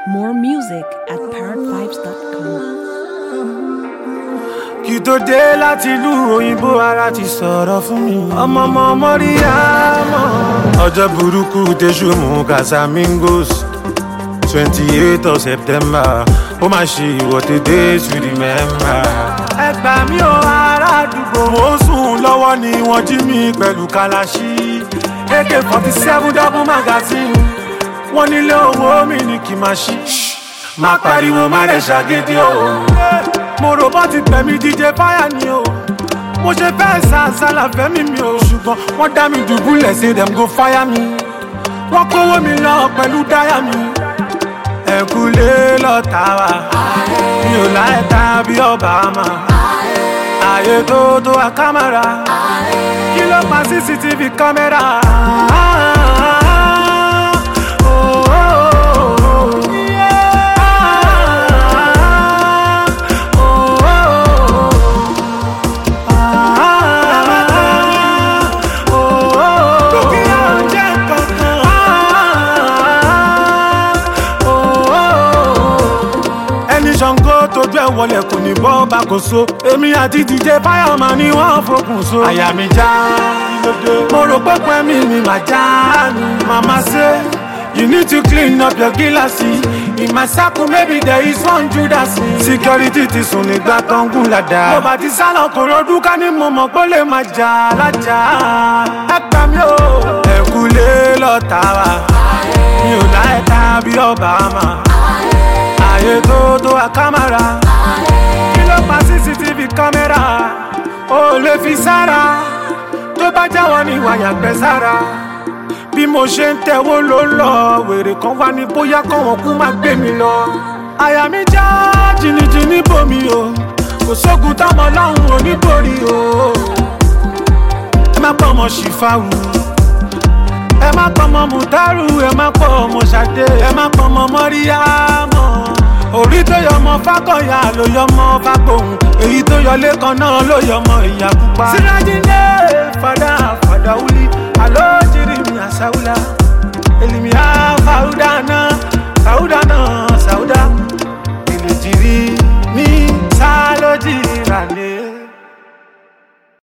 More music at parrotvibes.com. kí tó dé láti ìlú òyìnbó ara ti sọ̀rọ̀ fún mi. ọmọ ọmọ mọ́ríyámọ́. ọjọ́ burúkú tẹ̀sù mú casamigos twenty eight of september ó máa ṣe ìwọ́de days to remember. ẹ gbà mí o ará àdúgbò. mo ń sùn lọ́wọ́ ni wọ́n jí mi pẹ̀lú kalaṣí ak forty seven double magazine wọ́n nílé owó mi ní kí n máa ṣí. má pariwo má lè ṣàgídí o mo rò bọ́ ti pẹ̀mí díje fáyà ni o mo ṣe fẹ́ sàṣàlà fẹ́mi mi o ṣùgbọ́n wọ́n dá mi dùbúlẹ̀ ṣe dem go fire mi wọ́n kówó mi lọ pẹ̀lú dáyà mi ẹ̀kúlé lọ́ta wa mi ò láyé ta bí obama ààyè tó tó a kámẹ́rà kí ló pa cctv kámẹ́rà. Oh, oh, oh, oh. ẹni ṣàngó tójú ẹ wọlé kò ní bọ́ bá kò so èmi àti dj fireman ni wọ́n fokùn so. àyà mi já mo rò pé pẹ́mí mi mà já ni màmá ṣe. You need to clean up your gíláàsì. In my circle maybe there is one Judas. Security ti sùn nígbà tó ń gùn ládàá. Mo bá ti sálọ kò rọdún ká ní mo mọ̀ pé ó lè máa jà lájà. Ẹ gbà mí o. Ẹ̀kúlé lọ́ta wa. Mi ò láyé ta bí Obama. Ààyè tó tó a kámẹ́rà. Kí ló pa CCTV kámẹ́rà? O ò lè fi sára. Tó bá jáwọ́ ni wàyà gbẹ sára bí mo ṣe ń tẹ̀wó ló lọ wèrè kan wá ní bóyá kọ́wọ́n kú má gbé mi lọ. àyà mi já jìnnìjìnnì bomi o kò sógun táwọn ọlọ́run oníborí o. ẹ má pọ̀ ọmọ ṣìfàwù ẹ má pọ̀ ọmọ mùtárù ẹ má pọ̀ ọmọ ṣàdé ẹ má pọ̀ ọmọ mọ́ríyámọ́. orí tó yọ ọmọ fákọ̀yà ló yọ ọmọ fágbóhùn èyí tó yọ lẹ́kan náà ló yọ ọmọ ìyá pupa. sírájídé fàdà fàdà wúlí àlọ́ jírí mi àṣàwùlà.